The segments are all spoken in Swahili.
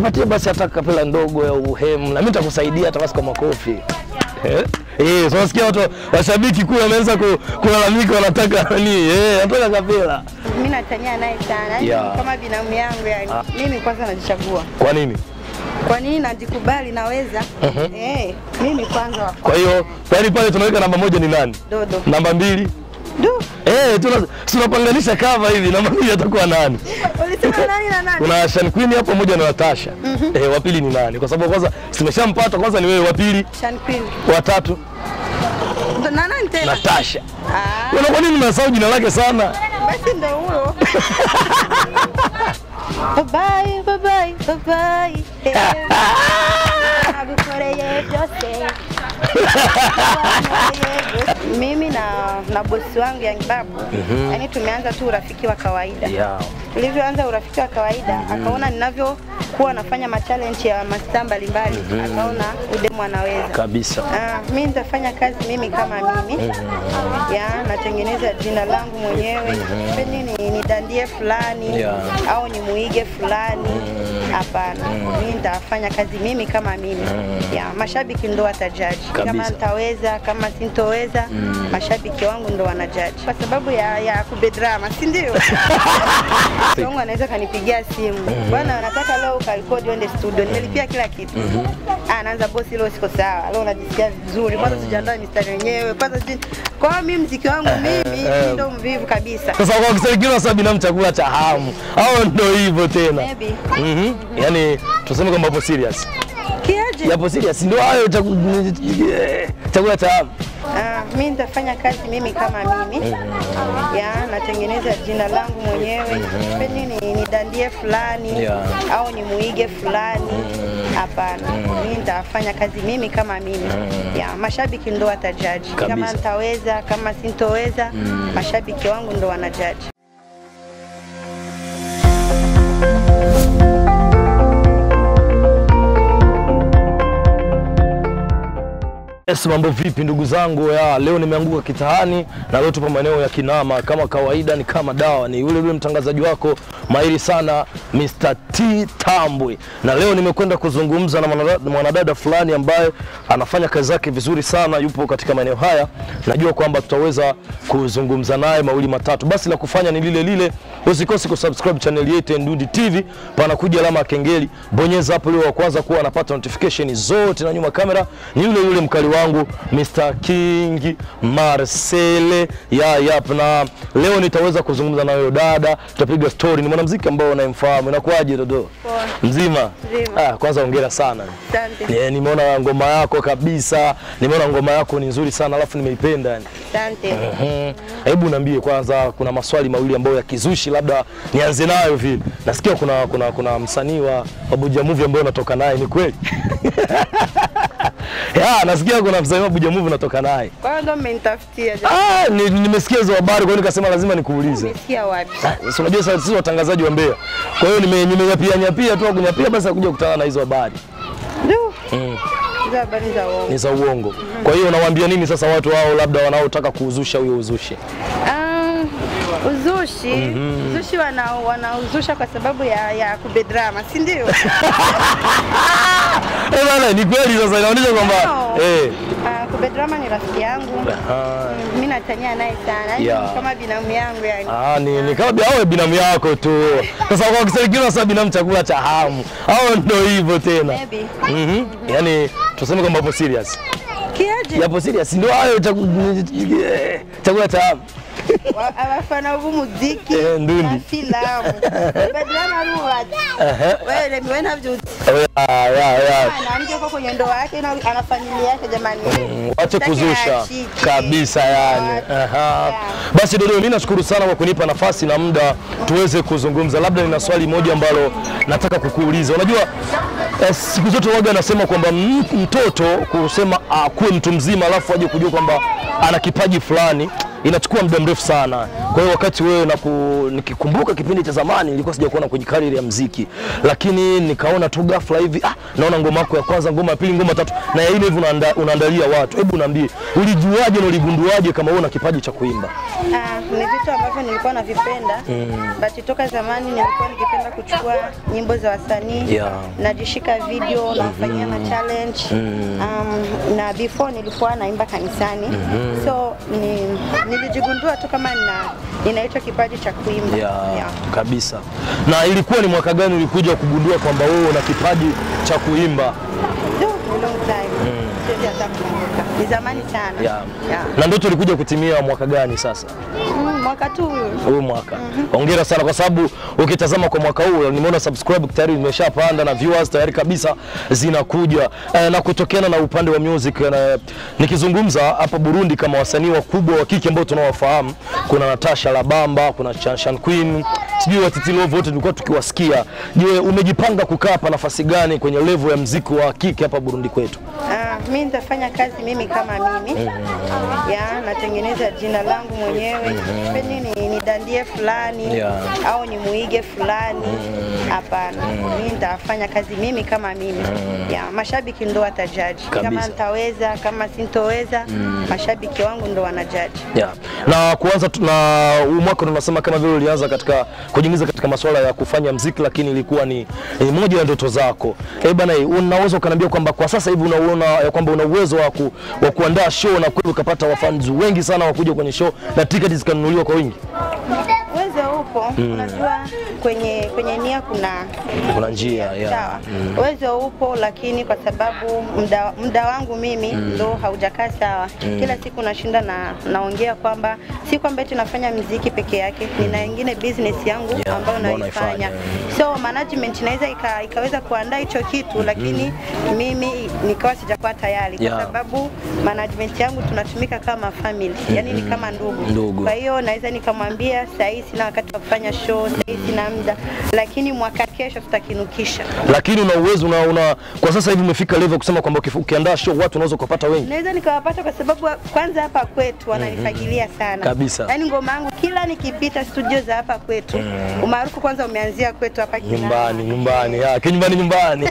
nipatie basi hata kapela ndogo ya uhemu, na mimi nitakusaidia hata basi kwa makofi eh. Eh, so nasikia watu washabiki kule wameanza ku- kulalamika, wanataka nani? Eh, wanataka kapela. Mimi natania naye sana. Yaani Yeah. kama binamu yangu yani. Mimi kwanza najichagua. Kwa nini? Kwa nini najikubali naweza? Eh, mimi kwanza wa Kwa hiyo yaani pale tunaweka namba moja ni nani? dodo. Namba mbili Du. Eh, tuna tunapanganisha kava hivi, namba mbili atakuwa nani? Ulisema nani na nani? Kuna Shan Queen hapo pamoja na Natasha. Eh, wa pili ni nani? Kwa sababu kwanza simeshampata kwanza ni wewe, wa pili, Shan Queen. wa tatu Ndo na nani tena? Natasha. Ah, Wewe kwa nini unasahau jina lake sana? basi ndo huyo. Bye bye, bye bye, bye bye. Eh, nakukoreye byose. Mimi na na bosi wangu Young Babu, yani tumeanza tu urafiki wa kawaida. Yeah. Tulivyoanza urafiki wa kawaida, akaona ninavyokuwa nafanya machallenge ya mastaa mbalimbali, akaona udemu anaweza. Kabisa. Ah, mi nitafanya kazi mimi kama mimi ya natengeneza jina langu mwenyewe pendi ni nidandie fulani Yeah. au nimuige fulani hapana mi nitafanya kazi mimi kama mimi ya mashabiki ndo watajaji kama Kabisa. nitaweza kama sintoweza mashabiki wangu ndo wanajaji kwa sababu ya, ya kubedrama si ndio wangu anaweza kanipigia simu bwana nataka leo ukarekodi uende studio nimelipia kila kitu Ah, naanza bosi leo siko sawa leo najisikia vizuri kwanza sijaandaa mistari yenyewe kwanza sijui kwa hiyo mimi mziki wangu mimi mimi ndo mvivu kabisa Sasa kwa kisaikiwa sasa binamu chakula cha hamu. Au ndio hivyo tena. Maybe. Mhm. Yaani tuseme kwamba hapo serious. kiaje Yapo serious ndio hayo chaku- chakula cha hamu. Ah, mi nitafanya kazi mimi kama mimi ya natengeneza jina langu mwenyewe pendi ni nidandie fulani Yeah. au nimuige fulani hapana mi nitafanya kazi mimi kama mimi ya mashabiki ndo watajaji kama Kabisa. nitaweza kama sintoweza mashabiki wangu ndo wanajaji Yes, mambo vipi ndugu zangu ya leo nimeanguka kitaani na leo tupo maeneo ya Kinama kama kawaida, ni kama dawa, ni yule yule mtangazaji wako mahiri sana Mr. T Tambwe, na leo nimekwenda kuzungumza na mwanadada, mwanadada fulani ambaye anafanya kazi zake vizuri sana, yupo katika maeneo haya. Najua kwamba tutaweza kuzungumza naye mawili matatu. Basi la kufanya ni lile lile, usikose kusubscribe channel yetu ya Ndundi TV, panakuja alama ya kengeli, bonyeza hapo ili wa kwanza kuwa anapata notification zote, na nyuma kamera ni yule yule mkali wangu Mr. King Marcele ya yap, na leo nitaweza kuzungumza na huyo dada, tutapiga story. Ni mwanamuziki ambao unayemfahamu. Inakuwaje Dodo? Poa. Mzima? Mzima. Ah, kwanza hongera sana. asante Eh, nimeona ngoma yako kabisa, nimeona ngoma yako ni nzuri sana, alafu nimeipenda yani. asante Mhm. Hebu niambie kwanza, kuna maswali mawili ambayo ya kizushi, labda nianze nayo vile. Nasikia kuna kuna kuna msanii wa Abuja Movie ambaye unatoka naye, ni kweli? ya, nasikia kuna msanii wa Abuja Movie unatoka naye. kwa hiyo ndo mmenitafutia jamani. Ah, ni- nimesikia hizo habari, kwa hiyo nikasema lazima nikuulize. umesikia wapi Ah, si unajua sasa sisi watangazaji wa Mbeya, kwa hiyo nime- nimenyapia nyapia tu kunyapia, basi akuja kukutana na hizo habari Du. hizo habari za uongo ni za uongo. Kwa hiyo unawaambia nini sasa watu hao labda wanaotaka kuuzusha huyo uzushi? Ah, uzushi uzushi wana, wanauzusha kwa sababu ya, ya kubedrama si ndio? Eh, bana, ni kweli sasa inaonyesha kwamba No. eh Ah, kubedrama ni rafiki yangu ah, mi natania naye sana Yaani Yeah. kama binamu yangu yani Ah, ni, ni kama bi- awe binamu yako tu. Sasa kwa kisaikiwa sasa binamu chakula cha hamu. Au ndio hivyo tena. Maybe. Mhm. Yaani tuseme kwamba hapo serious. kiaje Yapo serious ndio hayo chaku- eh, chakula cha hamu. Wa- abafana b'umuziki Eh, ndundi. na filamu kubedrama ruwati Ehe. wewe wewe navyuti Ya, ya, ya. anaamke kwa kwenye ndoa yake na ana familia yake jamani Wache Sitaki kuzusha ashike. kabisa yani. Wache. Aha. Yeah. Basi Dodo, mimi nashukuru sana kwa kunipa nafasi na muda tuweze kuzungumza. Labda nina swali moja ambalo nataka kukuuliza. Unajua eh, siku zote waga anasema kwamba m- mtoto kusema akuwe mtu mzima alafu aje kujua kwamba ana kipaji fulani inachukua muda mrefu sana. Kwa hiyo wakati wewe naku, nikikumbuka kipindi cha zamani nilikuwa sijakuona kwenye career ya mziki, lakini nikaona tu ghafla hivi ah, naona ngoma yako ya kwanza, ngoma ya pili, ngoma ya tatu na ya nne hivi unaanda, unaandalia watu. Hebu niambie, ulijuaje na uligunduaje kama wewe una kipaji cha kuimba? Ah, ni vitu ambavyo nilikuwa navipenda but toka zamani nilikuwa nikipenda kuchukua nyimbo za wasanii Yeah. najishika video nafanyia ma challenge um, na before nilikuwa naimba kanisani so ni, nilijigundua tu kama nina ninaitwa kipaji cha kuimba ya Yeah. kabisa. Na ilikuwa ni mwaka gani ulikuja kugundua kwamba wewe una kipaji cha kuimba? Ndio, ni long time siwezi hata kukumbuka ni zamani sana ya Yeah. na ndoto ilikuja kutimia mwaka gani sasa? Mm, mwaka tu huyu huu mwaka. Hongera sana kwa sababu ukitazama kwa mwaka huu nimeona subscribe tayari imeshapanda na viewers tayari kabisa zinakuja e, na kutokana na upande wa music na, nikizungumza hapa Burundi kama wasanii wakubwa wa kike ambao tunawafahamu, kuna Natasha Labamba, kuna Chanshan Queen, sijui Watiti Love, wote tulikuwa tukiwasikia. Je, umejipanga kukaa hapa nafasi gani kwenye level ya mziki wa kike hapa Burundi kwetu? Ah, mi nitafanya kazi mimi kama mimi ya natengeneza jina langu mwenyewe sipendi ni, ni dandie fulani Yeah. au ni muige fulani hapana mi nitafanya kazi mimi kama mimi ya mashabiki ndo watajaji Kabisa. kama nitaweza kama sintoweza mashabiki wangu ndo wanajaji Yeah. Na kuanza tu- na huu mwaka tunasema kama vile ulianza katika kujiingiza katika masuala ya kufanya mziki, lakini ilikuwa ni, ni moja ya ndoto zako. Eh bana, unaweza ukaniambia kwamba kwa sasa hivi unaona ya kwamba una uwezo wa, ku, wa kuandaa show na kweli ukapata wafans wengi sana wakuja kwenye show na tiketi zikanunuliwa kwa wingi? uwezo upo unajua kwenye kwenye nia kuna Kuna njia ya sawa uwezo upo lakini kwa sababu muda, muda wangu mimi ndo haujakaa sawa kila siku nashinda na naongea kwamba si kwamba eti nafanya mziki peke yake nina ingine business yangu Yeah, ambayo ambayo naifanya unaifanya, so management inaweza ika, ikaweza kuandaa hicho kitu lakini mimi nikawa sijakuwa tayari kwa Yeah. sababu management yangu tunatumika kama family yani ni kama ndugu, Ndugu. kwa hiyo naweza nikamwambia saa hii sina wakati wa kufanya show saa hii sina muda lakini mwaka kesho tutakinukisha lakini una uwezo una, una, kwa sasa hivi umefika level kusema kwamba ukifu- ukiandaa show watu unaweza kupata wengi. naweza nikawapata kwa sababu kwanza hapa kwetu wananifagilia sana Kabisa. yaani ngoma yangu kila nikipita studio za hapa kwetu umaarufu kwanza umeanzia kwetu hapa Kinana. Nyumbani, nyumbani, ya, kinyumbani nyumbani.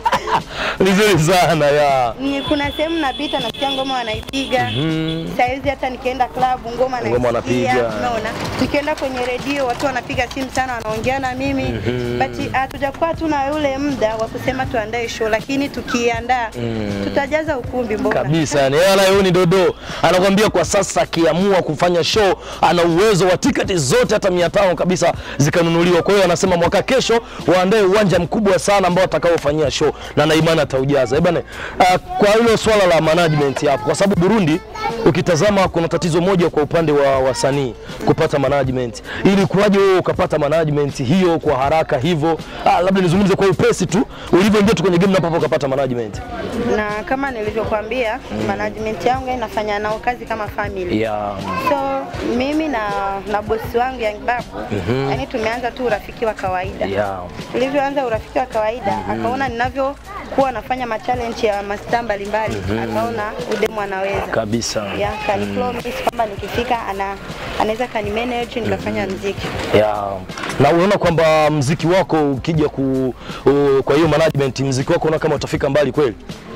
Vizuri sana ya. Ni- kuna sehemu napita nasikia ngoma wanaipiga saizi hata nikienda klabu ngoma Ngoma wanapiga. naisikia unaona nikienda kwenye redio watu wanapiga simu sana wanaongea na mimi but hatujakuwa tuna yule muda wa kusema tuandae show lakini tukiandaa tutajaza ukumbi mbona kabisa yani yeye anayoni dodo anakwambia kwa sasa akiamua kufanya show ana uwezo wa tiketi zote hata mia tano kabisa zikanunuliwa kwa hiyo anasema mwaka kesho waandae uwanja mkubwa sana ambao atakaofanyia show na na imani ataujaza Eh bana uh, kwa hilo swala la management hapo kwa sababu Burundi ukitazama kuna tatizo moja kwa upande wa wasanii kupata management ili kuwaje wewe ukapata management hiyo kwa haraka hivyo ah, labda nizungumze kwa upesi tu ulivyoingia tu kwenye game na hapo ukapata management na kama nilivyokuambia management yangu inafanya nao kazi kama family yeah. so mimi na na bosi wangu Young Babu yani tumeanza tu urafiki wa kawaida Yeah. tulivyoanza urafiki wa kawaida akaona ninavyokuwa nafanya machallenge ya mastaa mbalimbali akaona udemu anaweza kabisa ya kani promise kwamba nikifika ana anaweza kani manage nikafanya mziki ya na unaona kwamba mziki wako ukija ku, u, kwa hiyo management mziki wako unaona kama utafika mbali kweli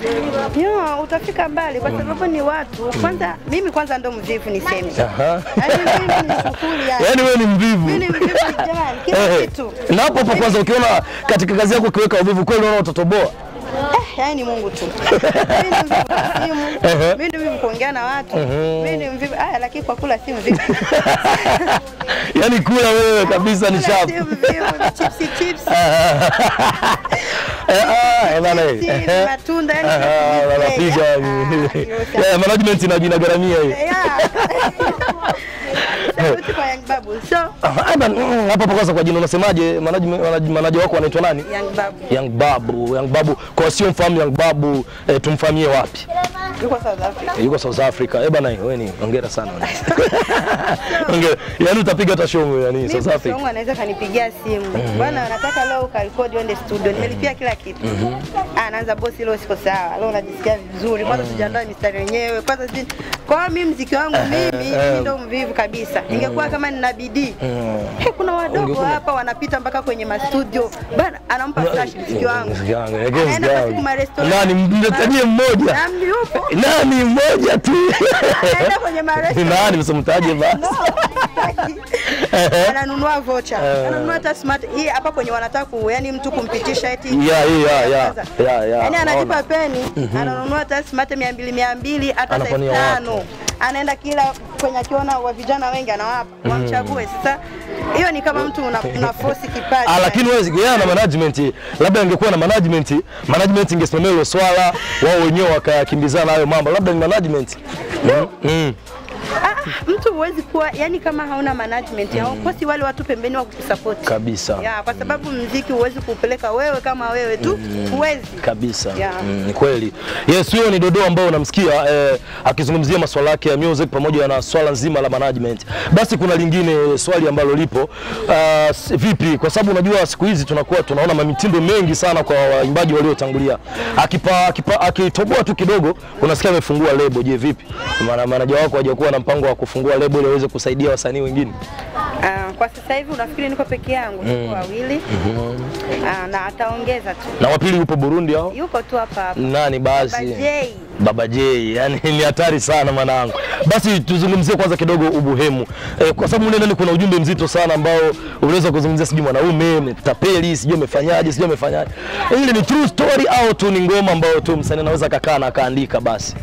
Yo, utafika mbali kwa sababu ni watu kwanza mimi kwanza ndo mvivu niseme Aha. Yaani mimi ni sufuri yani. yaani wewe ni mvivu Mimi ni mvivu jamani kila Eh, kitu na hapo hapo kwanza ukiona katika kazi yako ukiweka uvivu kweli unaona utatoboa Eh, yaani ni Mungu tu. Mimi ni mvivu kwa simu, Ehe. mimi ni mvivu kuongea na watu, mimi ni mvivu aya, lakini kwa kula si mvivu. yaani kula wewe kabisa ni Kula sharp si mvivu, ni chipsi chipsi, Eh, ah, eh, bana, eh. chipsi, Ehe. matunda yani Ah, chipsi, wanapiga ah, yani. hiyo sawa. Yeah, management ina- inagharamia hiyo Yeah. Sauti kwa Young Babu. So Ah, eba, mm, hapa hapa kwanza kwa jina unasemaje? Management- manaj- Manager wako anaitwa nani? Young Babu Young Babu, Young Babu. Kwa sio mfahamu Young Babu, eh, tumfahamie wapi? yuko South Africa. Yuko South Africa. Eh bana, wewe ni hongera sana. Hongera. Yaani utapiga hata show yani Mimi South bosi Africa. wangu anaweza kanipigia simu bwana, nataka leo ukarekodi uende studio, nimelipia kila kitu. Ah, anaanza bosi, leo siko sawa, leo najisikia vizuri, kwanza sijaandaa mistari yenyewe, kwanza si kwa hiyo mimi mziki wangu mimi mimi ndo mvivu kabisa. Ingekuwa kama nina bidii He, kuna wadogo Ungekuwa- hapa wanapita mpaka kwenye mastudio bana, anampa flash mziki wangu, Mziki wangu, eh, Anaenda mziki kwa wangu. siku marestaurant. Nani mnitajie mmoja? Nani yupo? Nani mmoja tu? Anaenda kwenye marestaurant. Nani msimtaje basi? ananunua vocha ananunua hata smart hii hapa kwenye wanataka ku yani mtu kumpitisha eti Yeah, yeah, yeah. Yeah, yeah. yani analipa Naona. peni ananunua hata smart mia mbili mia mbili hata hata elfu Anafanyia tano anaenda kila kwenye akiona wa vijana wengi anawapa wamchague sasa hiyo ni kama mtu una, una force kipaji Ah, lakini wewe yeye na management, labda angekuwa na management, management ingesimamia hilo swala, wao wenyewe wakakimbizana hayo mambo, labda ni management. Mm. Mm. Ah, mtu huwezi kuwa yani kama hauna management haukosi wale watu pembeni wa kukusupport Kabisa. ya kwa sababu mziki huwezi kupeleka wewe kama wewe tu huwezi kabisa Yeah. mm, ni kweli yes huyo ni dodo ambao unamsikia eh, akizungumzia masuala yake ya music pamoja na swala nzima la management basi kuna lingine swali ambalo lipo uh, s- vipi kwa sababu unajua siku hizi tunakuwa tunaona mamitindo mengi sana kwa waimbaji waliotangulia akipa, akipa, akitoboa tu kidogo unasikia amefungua lebo je vipi maana manager wako hajakuwa na mpango wa kufungua lebo ili aweze kusaidia wasanii wengine Ah, kwa sasa hivi unafikiri niko peke yangu? Tuko wawili Ah, na ataongeza tu, na wapili yupo Burundi hao yuko tu hapa hapa. nani basi Bajei. Baba J, yani ni hatari sana mwanangu. Basi tuzungumzie kwanza kidogo ubuhemu e, kwa sababu mle ndani kuna ujumbe mzito sana ambao unaweza kuzungumzia, sijui mwanaume metapeli, sijui amefanyaje, sijui amefanyaje. Ile ni true story au tu ni ngoma ambayo tu msanii anaweza kakaa na akaandika basi?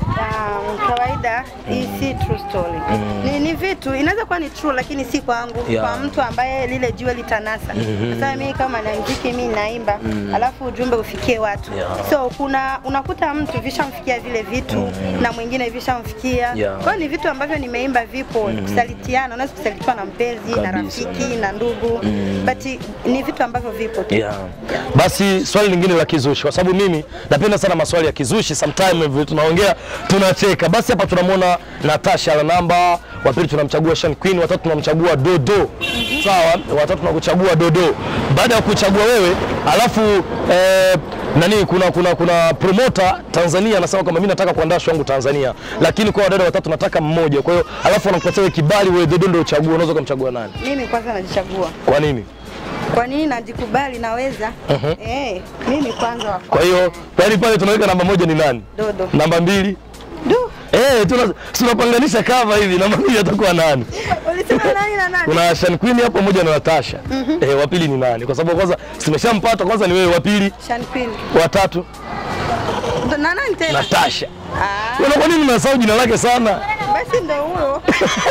Ah, kawaida hii si true story. Ni, ni vitu inaweza kuwa ni true lakini si kwangu, Yeah. kwa mtu ambaye lile jiwe litanasa. Sasa mimi kama na mziki mimi naimba, alafu ujumbe ufikie watu. Yeah. So kuna unakuta mtu vishamfikia vile vitu na mwingine vishamfikia. Yeah. Kwa hiyo ni vitu ambavyo nimeimba vipo kusalitiana, unaweza kusalitiwa na mpenzi na Kabisa. rafiki na ndugu but ni vitu ambavyo vipo tu. Yeah. Basi swali lingine la kizushi, kwa sababu mimi napenda sana maswali ya kizushi, sometime hivyo tunaongea tunacheka. Basi hapa tunamwona Natasha la namba, wa pili tunamchagua Shan Queen, watatu tunamchagua Dodo. Sawa, watatu tunakuchagua Dodo. Baada ya kuchagua wewe, alafu eh, nani kuna kuna kuna promoter Tanzania anasema kwamba mimi nataka kuandaa show yangu Tanzania, lakini kwa wadada watatu nataka mmoja. Kwa hiyo alafu anakupatia wewe kibali, wewe Dodo ndio uchague, unaweza kumchagua nani? Mimi kwanza najichagua. Kwa nini? Kwa nini najikubali naweza? Eh, mimi kwanza wa Kwa hiyo yaani pale tunaweka namba moja ni nani? Dodo. Namba mbili Du, eh, tuna tunapanganisha kava hivi, namba mbili atakuwa nani? ulisema nani na nani? Kuna Shan Queen hapo pamoja na Natasha. Eh, wa pili ni nani? Kwa sababu kwanza simeshampata kwanza ni wewe, wa pili, Sean Queen. wa tatu Ndo- Na nani tena? Natasha. Ah, Wewe kwa nini unasahau jina lake sana? basi ndo huyo.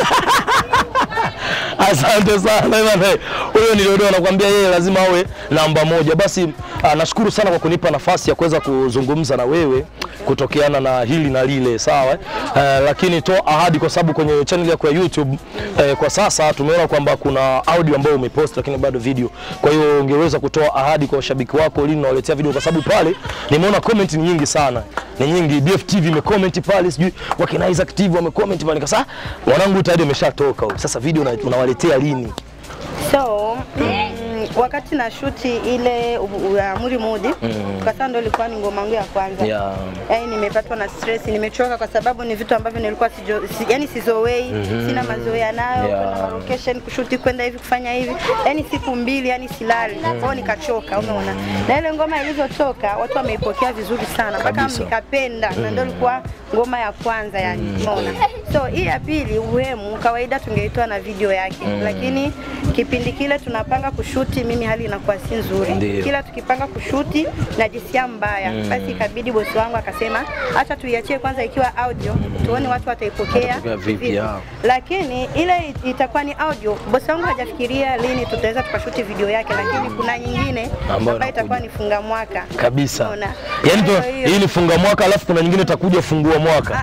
Asante sana bwana. Huyo ni Dodo anakuambia yeye lazima awe namba moja. Basi ah, nashukuru sana kwa kunipa nafasi ya kuweza kuzungumza na wewe kutokeana na hili na lile, sawa. Eh, lakini toa ahadi, kwa sababu kwenye channel yako ya YouTube eh, kwa sasa tumeona kwamba kuna audio ambayo umepost, lakini bado video. Kwa hiyo ungeweza kutoa ahadi kwa washabiki wako lini unawaletea video, kwa sababu pale nimeona comment ni nyingi sana, ni nyingi. BFTV imecomment pale, sijui wakina Isaac TV wamecomment pale, kasa mwanangu tayari ameshatoka huyu. Sasa video una- unawaletea lini? So, mm, wakati na shuti ile u- u- ya Muri Mudi, kwa sababu ndo ilikuwa ni ngoma yangu ya kwanza. Yeah. Yaani nimepatwa na stress, nimechoka kwa sababu ni vitu ambavyo nilikuwa sijo, si, yani sizoei, sina mazoea nayo, Yeah. kwenda location kushuti kwenda hivi kufanya hivi. Yaani siku mbili yani silali. Kwa hiyo nikachoka, umeona. Na ile ngoma ilivyotoka watu wameipokea vizuri sana mpaka Kabisa. nikapenda na ndio ilikuwa ngoma ya kwanza yani, umeona. So hii ya pili Uhemu kawaida tungeitoa na video yake, lakini kipindi kile tunapanga kushuti, mimi hali inakuwa si nzuri. Ndio. Kila tukipanga kushuti najisikia mbaya, basi ikabidi bosi wangu akasema acha tuiachie kwanza ikiwa audio, tuone watu wataipokea Watapokea vipi, ya. lakini ile it- itakuwa ni audio. Bosi wangu hajafikiria lini tutaweza tukashuti video yake, lakini kuna nyingine Ambayo ambayo itakuwa inakuja. ni funga mwaka kabisa. Unaona? Yaani tu, Kwa hiyo- hii ni funga mwaka alafu kuna nyingine itakuja fungua mwaka. Ah, ah,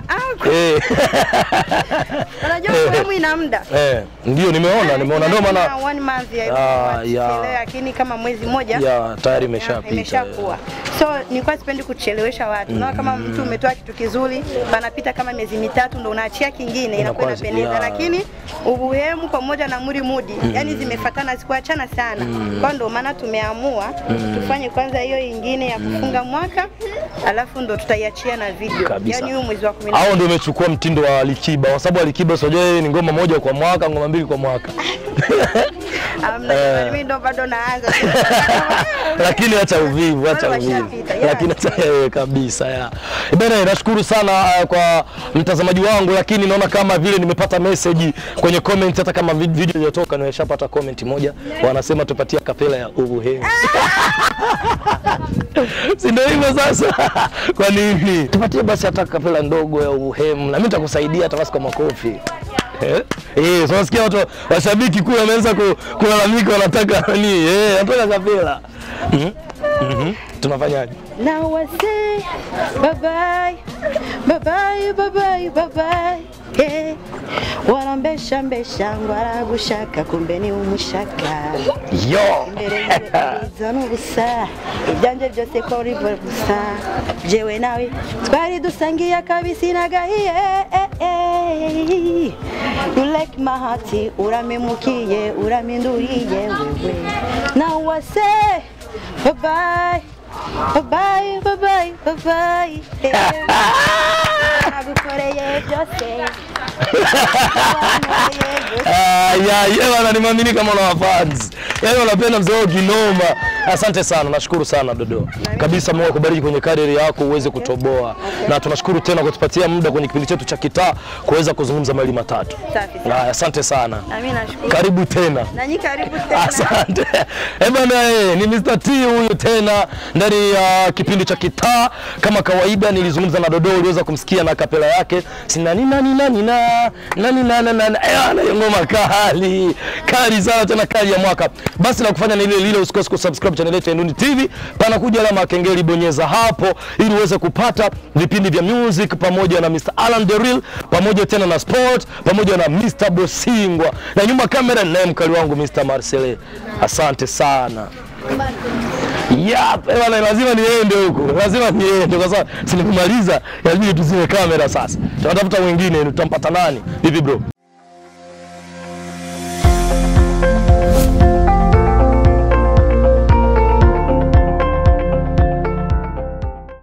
Eh, Unajua sehemu ina muda. eh, ndio nimeona, nimeona ndio maana Kama one month ya Ah, hivyo, ya. wasichelewe, lakini kama mwezi mmoja ya tayari ya, imeshapita. imeshakuwa. So nilikuwa sipendi kuchelewesha watu. Unaona kama mtu umetoa kitu kizuri, panapita kama miezi mitatu ndo unaachia kingine, inakuwa Inakuwa- inapendeza, ya. lakini ubuhemu pamoja na muri mudi yani zimefatana, zikuachana sana. Kwa ndo maana tumeamua tufanye kwanza hiyo ingine ya kufunga mwaka, alafu ndo tutaiachia na video, Kabisa. yani huyu mwezi wa kumi na Hao ndio umechukua mtindo wa Alikiba kwa sababu Alikiba unajua yeye ni ngoma moja kwa mwaka, ngoma mbili kwa mwaka. Amna, Eh. mimi ndo bado naanza. lakini acha uvivu, acha Wale uvivu, washapita, yeah. lakini acha eh, kabisa ya bana. Nashukuru sana uh, kwa mtazamaji wangu, lakini naona kama vile nimepata message kwenye comment, hata kama vid- video iliyotoka nimeshapata comment moja, wanasema tupatie kapela ya ubuhemu si ndio hivyo sasa? Kwa nini tupatie basi hata kapela ndogo ya ubuhemu, na mimi nitakusaidia hata basi kwa makofi Eh, eh, so nasikia watu washabiki kule wameanza ku- kulalamika, wanataka nani? Eh, wanataka kapela. Mhm. Mhm. Tunafanyaje? Now I say bye bye, bye bye, bye bye, bye bye. Yeah. Wanambesha mbesha ngwaragushaka kumbe ni umushaka Yo. imbere y'izo n'ubusa ibyanje byose ko rivo gusa jewe nawe twari dusangiye akabisi n'agahiye eh, eh. you like my heart uramemukiye uraminduriye wewe now I say bye bye bye bye bye bye bye bye Eh. nagukoreye byose Nagukoreye byose. Ah, ya, ya, bana nimwamini kama una fans. Yaani unapenda mzee wangu kinoma. Asante sana, nashukuru sana Dodo. Kabisa Mungu akubariki kwenye kadiri yako uweze kutoboa. Na tunashukuru tena kwa kutupatia muda kwenye kipindi chetu cha kitaa kuweza kuzungumza mawili matatu. Safi sana. Ah, asante sana. Na mimi nashukuru. Karibu tena. Na nyinyi karibu tena. Asante. Eh bana, eh, ni Mr. T huyu tena ndani ya kipindi cha kitaa. Kama kawaida, nilizungumza na Dodo, uliweza kumsikia na kapela yake sina nani nani nani na nani na na na eh, ana hiyo ngoma kali kali sana tena kali ya mwaka. Basi la kufanya ni ile lile, usikose kusubscribe channel yetu ya Nduni TV, panakuja alama ya kengele, bonyeza hapo ili uweze kupata vipindi vya music pamoja na Mr. Alan Deril pamoja tena na sport pamoja na Mr. Bosingwa na nyuma kamera naye mkali wangu Mr. Marcele. Asante sana. Yap, eh bwana, lazima niende huko, lazima niende kwa sababu sinimaliza, inabidi tuzime kamera sasa. Tunatafuta mwingine, tutampata nani? Vipi bro?